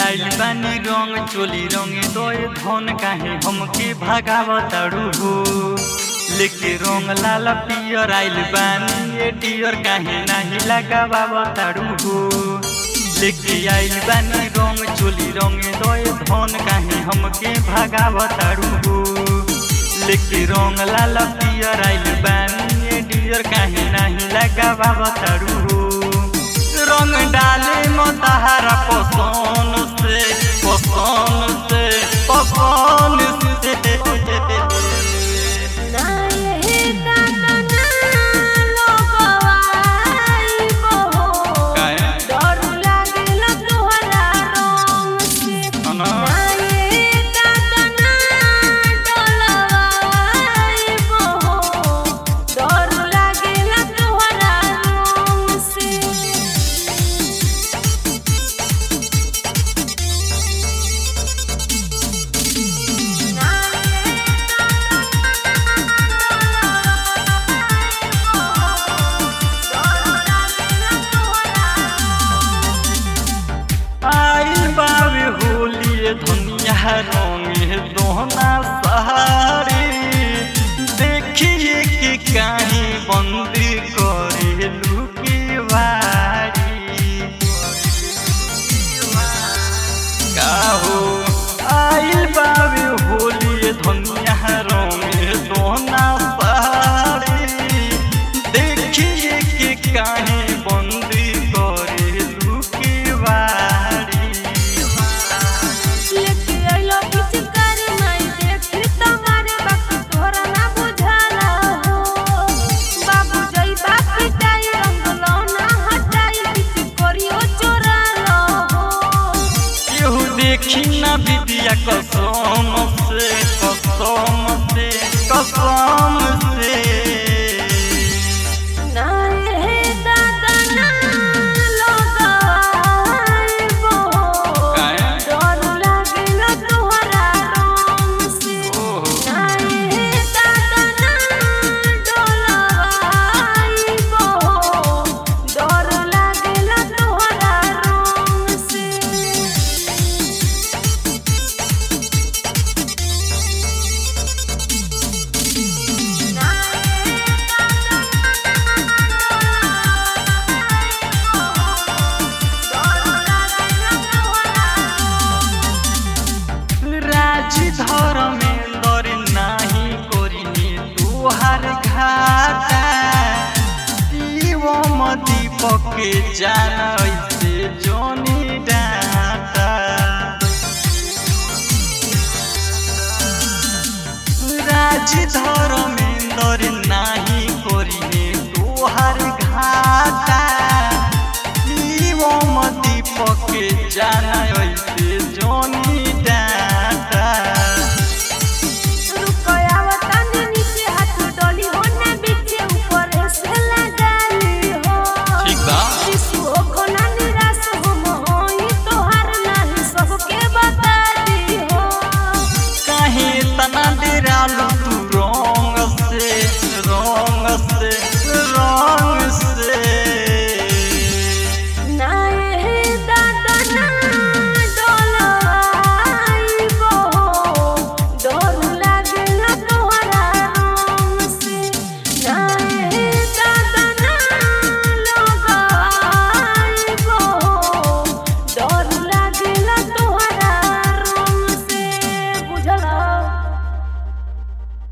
आइल बानी रंग चोली रंगे दोए धन काहे हमके भगावताड़ू हो लेके रंग लाल पियर आइल बानी ए डियर काहे नाही लगावताड़ू हो लेके आइल बानी रंग चोली रंगे दोए धन काहे हमके भगावताड़ू हो लेके रंग लाल पियर आइल बानी ए डियर काहे नाही लगावताड़ू हो रंग डाले मतहारा पसन से पसन से पसन से नाये दादा ना लोगवाई बहो काहे? डर लागेला तोहरा रंग से अना। नाये दादा ना डोलवाई बहो डर लागेला तोहरा रंग से आइल बावे होली धनिया रंगे दोहना सहारे देखिए कि काहे बंदी करे लुकी वारी काहो आइल बावे होली धनिया रंगे दोना सारे देखिए कि काहे बंदी करे लुकी वारी लेके आइलो पिचकारी माई देखी तुम्हारे बाप तोरा ना बुझाला हो बाबू जई बाप पिटाई रंगलो ना हटाई पिच करियो चोरालो हो केहू देखी ना बिटिया कसम से कसम से कसम से नाये हे दादा ना लोगाई बहो काहे? डर लागेला तोहरा रंग से ओहो नाये हे दादा ना डोलवाई बहो डर लागेला तोहरा रंग से राजी धर्मेंद्र नाही करिनी तुहार घाटा शिवम दीपक जान ऐसे जोनी डाटा राजी धर्मेंद्र नाही